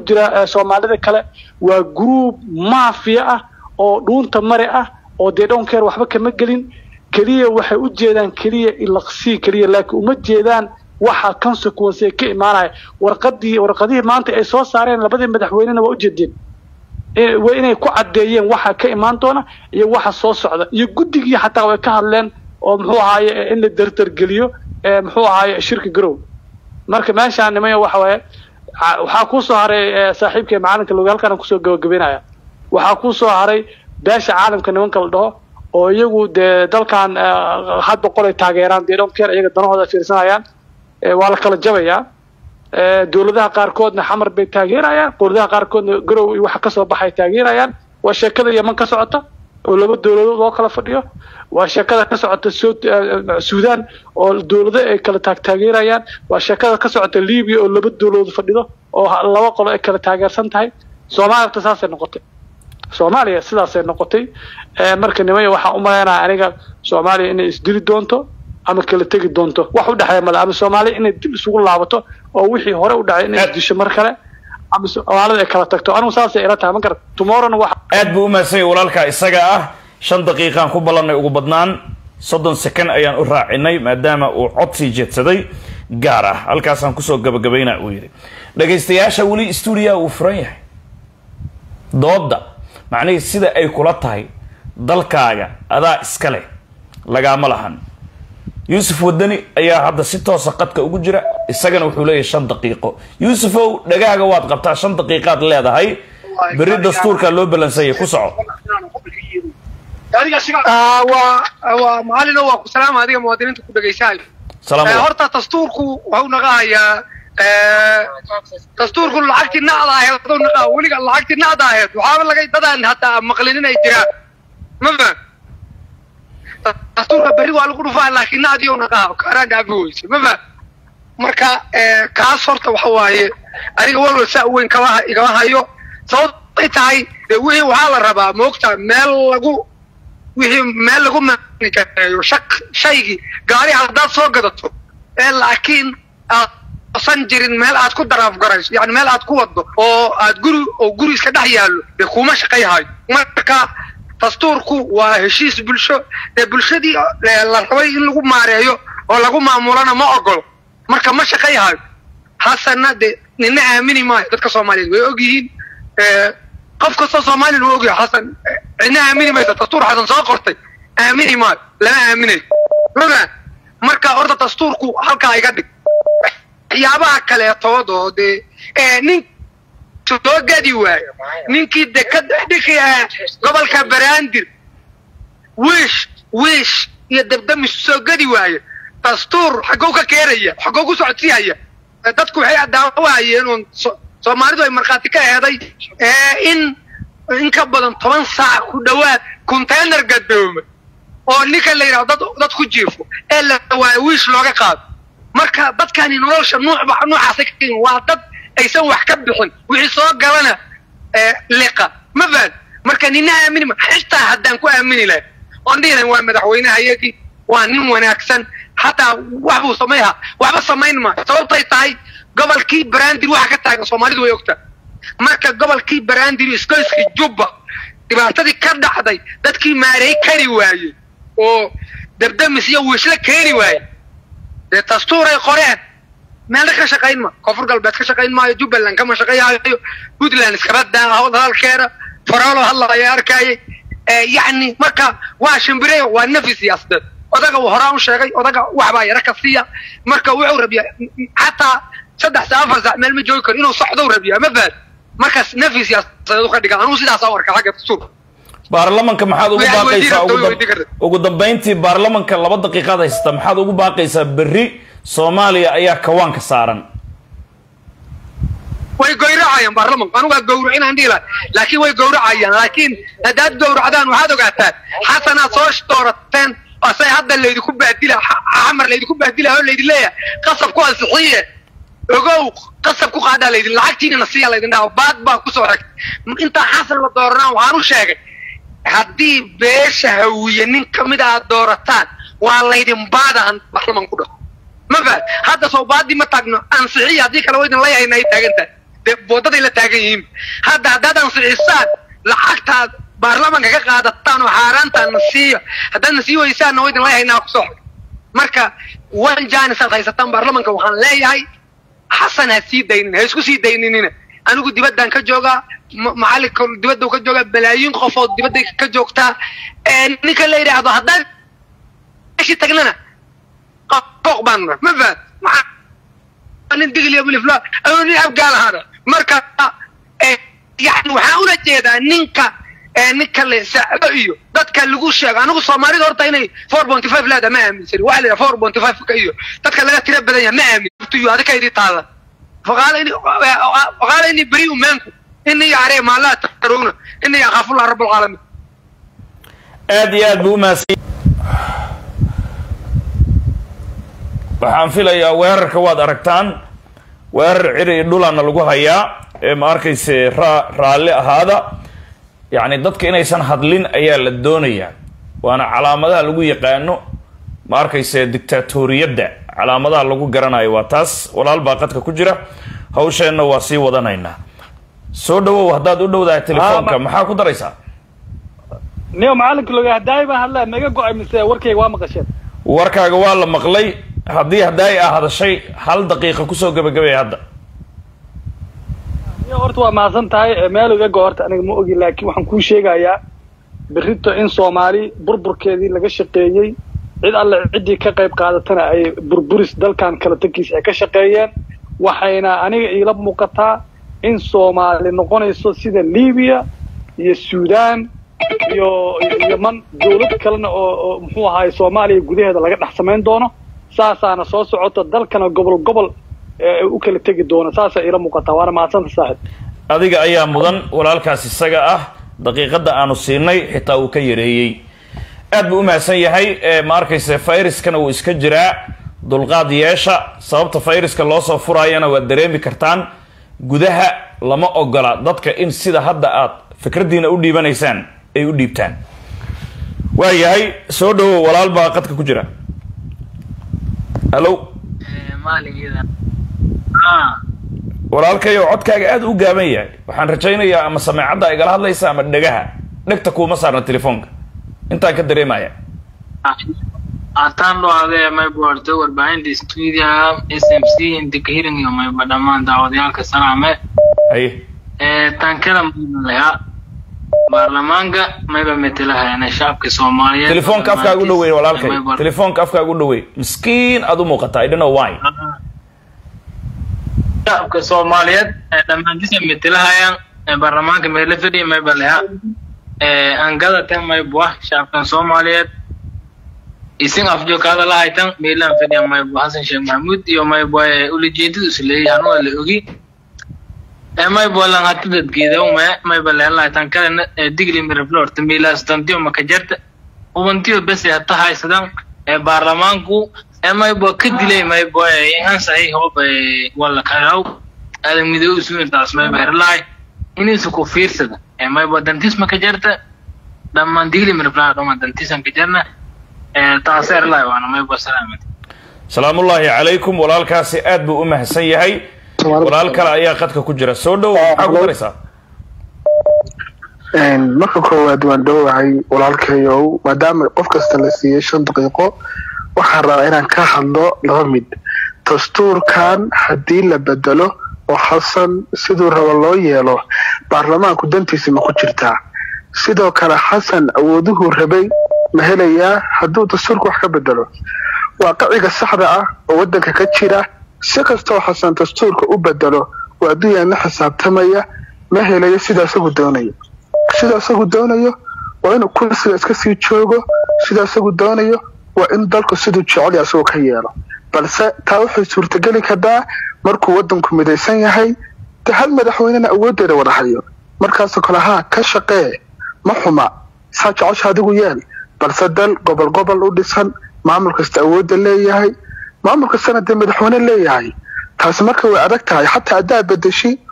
jira soomaalida kale waa group mafia ah oo dhuunta mare ah oo dee dhonkeer waxba kama gelin keliya waxay u jeedaan keliya ilaqsii keliya laakiin uma jeedaan waxa consequence ee ka imaanaya warqadii warqadihii maanta ay soo saareen labadii madaxweynena waa ujeedeen waa inay ku caddeeyeen waxa ka imaan doona iyo waxa soo socda iyo guddigii xataa way ka hadleen oo muxuu ahaaye in la dardargeliyo muxuu ahaaye shirka garow marka meeshaan nimaya waxa waaye waxaa kusoo haray saaxiibkay macalinka loga halkaan kusoo gabagabeynaya waxaa kusoo haray beesha caalamka nimanka la dhaho oo iyagu dee dalkan had boqol ay taageeraan dee dhonkeer iyaga danahooda fiirsanayaan waa la kala jabayaa dowladaha qaarkoodna xamar bay taageerayaan dowladaha qaarkoodna garow iyo waxa kasoo baxay taageerayaan waa sheekada yeman ka socota oo laba dowladood loo kala fadhiyo waa sheekada ka socota sudan oo dowlado ay kala taag taageerayaan waa sheekada ka socota libiya oo laba dowladood fadhido oo laba qolo ay kala taageersan tahay soomaaliyata saasay noqotay soomaaliya sidaasay noqotay marka nimaya waxaan u malaynaya aniga soomaaliya inay isdili doonto ama kala tegi doonto wax u dhexeeya male ama soomaaliya inay dib isugu laabato oo wixii hore u dhacay inay isdisho mar kale ama soomaalida ay kala tagto anigu saasay ila tahay ma garat tomorrowna wax aad buu u mahadsan yahay walaalkaa isaga ah shan daqiiqaan ku ballannay ugu badnaan soddon second ayaan u raacinay maadaama uu cod sii jeedsaday gaar ah halkaasaan kusoo gabagabayna uu yidhi dhagaystayaasha weli stuudiyaha uu furan yahay doodda macnihii sida ay kula tahay dalkaaga adaa iska leh lagaama lahan yuusuf wadani ayaa hadda si toosa qadka ugu jira isagana wuxuu leeyahay shan daqiiqo yuusufow dhagaaga waad qabtaa shan daqiiqaad leedahay berri dastuurkaa loo balansanyay ku soco waa macalino waa ku salaama adiga muwaadiniinta ku dhegaysahayo horta dastuurku waxuu naqahayaa dastuurku lacagtii nacda aheed aduu naqaa weliga lacagtii nacda aheed waxaaba laga dadaan hataa maqlin inay jiraan ma faham dastuurka berri waa lagu dhufaa laakiin nacdii oo naqaa kaaraan dhaafi weyse ma faham marka kaas horta waxa waaye aniga walwal saa weyn kama igama hayo sababtay tahay dee wixii waxaa la rabaa moogta meel lagu wixii meel lagu maani kareeyo shak shaygii gaari haddaad soo gadato ee laakiin san jirin meel aad ku daraaf garayso yani meel aad ku wado oo aad guri oo guri iska dhex yaallo dee kuma shaqayhayo marka dastuurku waa heshiis bulsho dee bulshadii la rabay in lagu maareeyo oo lagu maamulana ma ogolo marka ma shaqayhayo hasanna dee nina aamini maayo dadka soomaaliyeed way og yihiin qof kastoo soomaaliyana waa ogyahay xasan cidna aamini maysa dastuur xasan soo qortay aamini maayo lama aaminayo oga marka horta dastuurku halkaa iga dhig waxyaabaha kaleetood oo dee nin soo gadi waayo ninkii de ka dhexdhiki gobolka baraandir wiish wiish iyo dabdamis soo gadi waayo dastuur xaggoo ka keenaya xaggoo ku socodsiihaya dadku waxay daawahayeen oon soomaalidu ay markhaati ka eeday in in ka badan toban saac ku dhowaad container gadooma oo ninka la yidhahdo dad dad ku jiifo ee la waayo wiish looga qaado marka dadkani nolosha nuucba nuucaasay ka yihin waa dad aysan wax ka bixin wixii soo galana liqa ma fahad marka nina aamini ma xitaa haddaan ku aamini lahay oon dhihi lahayn waa madaxweynehayagii waa nin wanaagsan hataa wax buu samayha waxba samayn maayo sababtay tahay gobolkii barandir waxa ka taagan soomaalidu way ogtaa marka gobolkii barandir iskoyskii jubba dhibaatadii ka dhacday dadkii maareey kari waayey oo dabdamis iyo wiishle keeni waaye dee dastuuray qoreen meelna ka shaqayn ma koonfur galbeed ka shaqayn maayo jubbaland kama shaqayaayo puntland iskaba daa hadalkeeda faraalo hadlaya arkayay yacni marka waa shimbire waa nafi siyaasadeed odaga uu horaan u sheegay odaga waxbaa yara ka siiya marka wuxuu rabiyaa xataa saddex saa afar saac meel ma joogi karo inuu socdou rabiyaa ma fahad markaas nafi siyaasadeed u ka dhiga anugu sidaasaa u arka xagga dastuurka baarlamanka maxaad ugu baaqaysaa ugu dambayntii baarlamanka laba daqiiqaad haysata maxaad ugu baaqaysaa berri soomaaliya ayaa kawaanka saaran way gowracayaan baarlamanku anugaa gowracinaan dhihi lahay laakiin way gowracayaan laakiin haddaad gowracdaan waxaad ogaataan xasanaad soo doorateen asay hadda laydinku bahdila xamar laydinku bahdila oo laydin leeyahay qasab ku ansixiye ogow qasab ku qaadaa laydin lacagtiinana siiya laydin dhaha baad baa kusoo xigtay intaa xasan la dooranaan waxaan u sheegay haddii beesha hawiye nin kamid aad doorataan waa laydin baadaan baarlaman ku dhaho ma fahad hadda soo baadii ma taagno ansixiya haddii kale waydin la yahayna ay taagan tahay dee boodaday la taagan yihiin hadda haddaad ansixisaan lacagtaad baarlamanka ka qaadataan oo xaaraantaan na siiya haddaad na sii weysaanna waa idin leeyahaynaa kusoo xog marka wan jaanis aad haysataan baarlamanka waxaan leeyahay xasan ha sii daynin ha isku sii dayninina anigu dibaddaan ka joogaa macallinka dibadda ka joogaa balaayiin qofood dibadday ka joogtaa ninka la yidhaahdo haddaan meeshii tagnana qooq baan ma fahad nin digli bulifla ama nin abgaal ahaada marka yani waxaan ula jeedaa ninka ninka le sacdo iyo dadka lagu sheego anigu soomaalida horta inay four ponty five leeda ma aaminsani waxa la yidhaha four ponty five ka iyo dadka laga tira badan yahay ma aamin iyo adika idii taada faqaala ini beriu maanku ini yacree maalaa tarowna ini yakhaafullah rabbulcaalamiin aad iyo aad buu umahadsan waxaan filayaa weerarka waad aragtaan weerar ciri iyo dhulana lagu hayaa ee ma arkayse raa raalli ahaada yacni dadka inaysan hadlin ayaa la doonayaa waana calaamadaha lagu yaqaano ma arkayse dictaatoriyadda calaamadaha lagu garanayo waa taas walaal baa qadka ku jira hawsheenna waa sii wadanaynaa soo dhawow haddaad u dhowdahay telefoonka maxaa ku daraysaa niyo macalinka loga hadaay baan hadlaa naga go-ay mise warkayga waa maqasheen warkaaga waa la maqlay haddii haddaay a hadashay hal daqiiqa kusoo gabagabay hadda niyo horta waa mahadsan tahay meel iga go horta aniga ma ogi laakiin waxaan kuu sheegayaa berrito in soomaali burburkeedii laga shaqeeyey cid alle ciddii ka qayb qaadatana ay burburis dalkan kala tankiisa ay ka shaqeeyeen waxayna aniga iila muuqataa in soomaali noqonayso sida libiya iyo suudaan iyo yeman dawlad kalena oo oo muxuu ahaay soomaaliya gudaheeda laga dhex samayn doono saasaana soo socota dalkana gobol gobol u kala tegi doono saasaa iila muuqataa waana mahadsanta saaxib adiga ayaa mudan walaalkaas isaga ah daqiiqadda aanu siinay xitaa uu ka yareeyey aad buu u mahadsan yahay ma arkayse fayraskana wuu iska jiraa dulqaad yeesha sababta fayraska loo soo furaayana waad dareemi kartaan gudaha lama ogola dadka in sida hadda aad fikraddiina u dhiibanaysaan ay u dhiibtaan waa yahay soo dhawow walaal baa qadka ku jira hallo walaalkayo codkaaga aada u gaaban yahay waxaan rajaynayaa ama sameecadda igala hadlaysa ama dhegaha dhegta kuuma saarna telefoonka intaan ka dareemaya ataan loo adee mayba horta warbaahinta stuudiga s m c intika hiringiyo mayba dhammaan daawadayaalka salaame haye tankada mayba leha baarlamaanka mayba metelahayana shacabka soomaaliyeed telefoonka afkaaga u dhaweey walaalkay telefoonka afkaaga u dhaweey miskiin aad u muuqataa i don't know why shacabka soomaaliyeed dhammaantiisa metelahayaan baarlamaanka meela fadhiya mayba leha angadatan mayba shacabkan soomaaliyeed isin afjokaada lahaytan meelaan fadhiya mayba xasan sheekh maxamuud iyo mayba ulajeedada isleeyay hanuwa la ogi mayba lan hati dadgeeda ume mayba leelahaytan kalena digli miraflorta meelaas dantiyo makajarta ubantiyo bese hata haysadan baarlamaanku mayba ka dilay mayba inhan saxiix hoob wala karaw aadan midoow suuntaas mayba herlahay inaysa ku fiirsada mayba dantis makajarta dhammaan digli miraflor dhama dantisan kajarna taas herlahay waana mayba salaamad salaamullaahi calaykum walaalkaasi aad buu u mahadsan yahay walaal kale ayaa qadka ku jira soo dhow maxaa ku daraysaa marka koowaad waan dhowahay walaalkayow maadaama qof kasta la siiyey shan daqiiqo waxaan rabaa inaan ka hadlo laba mid dastuurkan haddii la bedelo oo xasan siduu rabo loo yeelo baarlamaanku dantiisa ma ku jirtaa sidoo kale xasan awooduhuu rabay ma helayaa hadduu dastuurka wax ka bedelo waaqiciga saxda ah oo waddanka ka jira si kastoo xasan dastuurka u bedelo oo adduunyaan la xisaabtamaya ma helayo sida isagu doonayo sida isagu doonayo waa inuu kursiga iska sii joogo sida isagu doonayo waa in dalku siduu jecelya isagoo ka yeelo balse taa waxay suurtageli kartaa markuu waddanku midaysan yahay de hal madaxweynena awooddeeda wada hayo markaasoo kale haa ka shaqee ma xuma saa jecesha adigu yeel balse dal gobol gobol u dhisan maamul kasta awoodda leeyahay maamul kastana dee madaxweyne leeyahay taasi marka way adag tahay xataa haddaa bedeshi